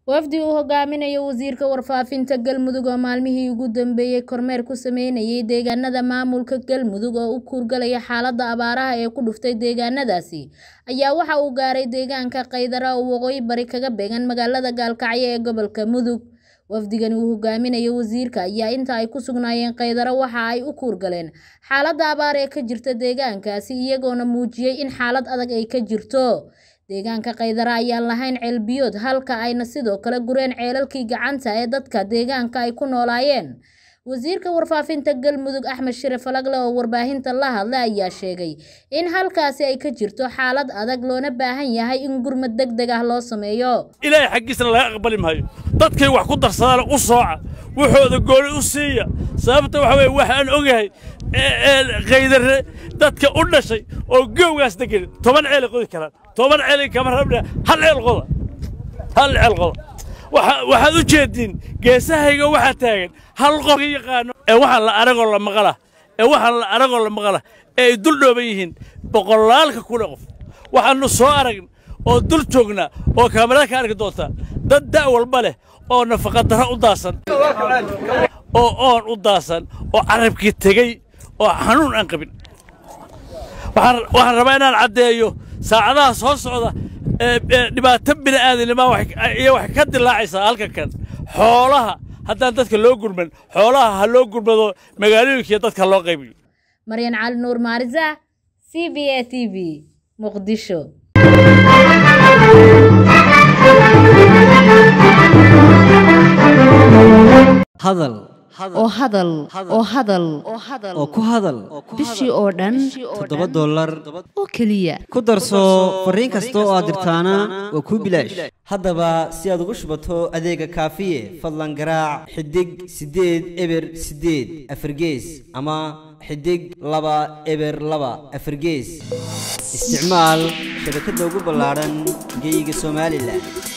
wafdi uu hogaaminayo wasiirka warfaafinta galmudug oo maalmihii ugu dambeeyey kormeer ku sameynayay deegaanada maamulka galmudug oo u kuurgalaya xaaladda abaaraha ee ku dhuftay deegaanadaasi ayaa waxa uu gaaray deegaanka kaydara oo waqooyi bari kaga beegan magaalada gaalkacyo ee gobolka mudug wafdigani uu hogaaminayo wasiirka ayaa inta ay ku sugnaayeen kaydaro waxa ay u kuurgaleen xaaladda abaar ee ka jirta deegaankaasi iyagoona muujiyey in xaalad adag ay ka jirto deegaanka kaydara ayaan lahayn ceelbiyood halka ayna sidoo kale gureen ceelalkii gacanta ee dadka deegaanka ay ku noolaayeen wasiirka warfaafinta galmudug axmed shire falagle oo warbaahinta la hadlay ayaa sheegay in halkaasi ay ka jirto xaalad adag loona baahan yahay in gurmad deg deg ah loo sameeyo ilaahay xaggiisna laga aqbali maayo dadkay wax ku darsadaana u sooca wuxooda gooni u siiya sababta waxa weye waxaan ogahay kaydare dadka u dhashay oo goowgaas degan toban ceelay qodi karaan toban ceelay kama rabna hal ceel qoda hal ceel qoda waxaad u jeediin geesahayga waxaa taagan hal qof yaqaano ee waxaan la aragoo la maqala ee waxaan la aragoo la maqala ee ay dul dhooban yihiin boqolaalka kuna qof waxaannu soo aragn oo dul joognaa oo kaamarada ka arki doontaa dad da' walba leh oo nafaqadarro u daasan oo oon u daasan oo carabkii tegey oo xanuun aan qabin waxaan rabaa inaan caddeeyo saacadaha soo socda dhibaato bini'aadanima iyo waxay ka dilaacaysaa halkan kan xoolaha haddaan dadka loo gurman xoolaha ha loo gurmado magaalooyinkiiyo dadka loo qaybiyo maryan cali nuur maarisa c b a t v muqdisho hadal oo hadal oo hadal oo ku hadal bishii oo dhan toddoba dollar oo keliya ku darso fariin kasta oo aad dirtaana waa kuu bilaash haddaba si aad ugu shubato adeega kaafiye fadlan garaac xidig siddeed eber siddeed afargees ama xidig laba eber laba afargees isticmaal shabakadda ugu ballaadhan geyga somalilan